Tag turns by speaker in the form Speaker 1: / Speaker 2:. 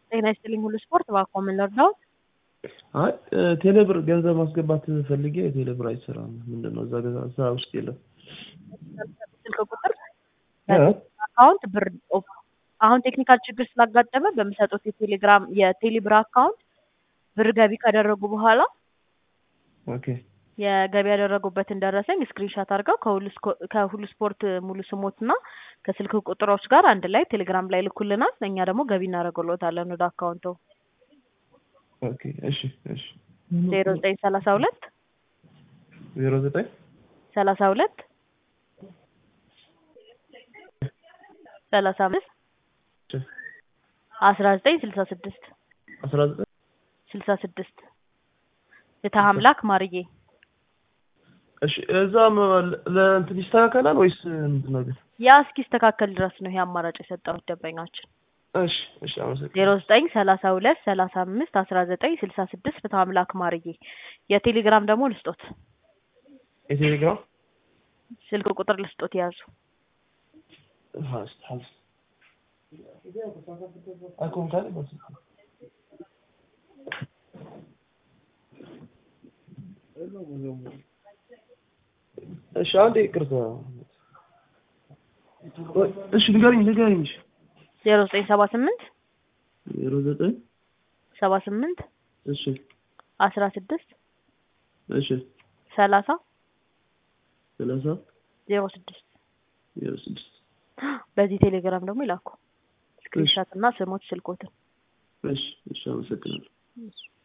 Speaker 1: ጤና ይስጥልኝ ሁሉ ስፖርት እባክዎ ምን ልርዳዎት?
Speaker 2: አይ ቴሌብር ገንዘብ ማስገባት ፈልጌ ቴሌብር አይሰራም። ምንድን ነው እዛ ገዛ- እዛ ውስጥ የለም።
Speaker 1: ስልክ ቁጥር አካውንት ብር አሁን ቴክኒካል ችግር ስላጋጠመ በሚሰጡት የቴሌግራም የቴሌብር አካውንት ብር ገቢ ካደረጉ በኋላ
Speaker 2: ኦኬ
Speaker 1: የገቢ ያደረጉበትን ደረሰኝ ስክሪንሻት አድርገው ከሁሉ ስኮ- ከሁሉ ስፖርት ሙሉ ስሞትና ከስልክ ቁጥሮች ጋር አንድ ላይ ቴሌግራም ላይ ልኩልናል። እኛ ደግሞ ገቢ እናደርግልዎታለን ወደ አካውንቶ
Speaker 2: ኦኬ እሺ እሺ
Speaker 1: ዜሮ ዘጠኝ ሰላሳ ሁለት
Speaker 2: ዜሮ ዘጠኝ
Speaker 1: ሰላሳ ሁለት ሰላሳ አምስት አስራ ዘጠኝ ስልሳ ስድስት
Speaker 2: አስራ ዘጠኝ
Speaker 1: ስልሳ ስድስት ፍትሐ አምላክ ማርዬ
Speaker 2: እሺ እዛም ለእንትን ይስተካከላል ወይስ ምንድን ነው ግን?
Speaker 1: ያ እስኪስተካከል ድረስ ነው ይሄ አማራጭ የሰጠሁት ደንበኛችን
Speaker 2: እሺ እሺ አመሰግናለሁ።
Speaker 1: ዜሮ ዘጠኝ ሰላሳ ሁለት ሰላሳ አምስት አስራ ዘጠኝ ስልሳ ስድስት ፍትሐ አምላክ ማርዬ የቴሌግራም ደግሞ ልስጦት
Speaker 2: የቴሌግራም
Speaker 1: ስልክ ቁጥር ልስጦት ያዙ
Speaker 2: ሀስ ሀስ አይኮን ካለ በስ እሺ አንዴ ይቅርታ። ወይ እሺ ንገሪኝ ንገሪኝ። እሺ
Speaker 1: ዜሮ ዘጠኝ ሰባ ስምንት
Speaker 2: ዜሮ ዘጠኝ
Speaker 1: ሰባ ስምንት
Speaker 2: እሺ
Speaker 1: አስራ ስድስት
Speaker 2: እሺ
Speaker 1: ሰላሳ
Speaker 2: ሰላሳ
Speaker 1: ዜሮ ስድስት
Speaker 2: ዜሮ ስድስት
Speaker 1: በዚህ ቴሌግራም ደግሞ ይላኩ ስክሪንሻት እና ስሞች ስልኮትን
Speaker 2: እሺ እሺ አመሰግናለሁ።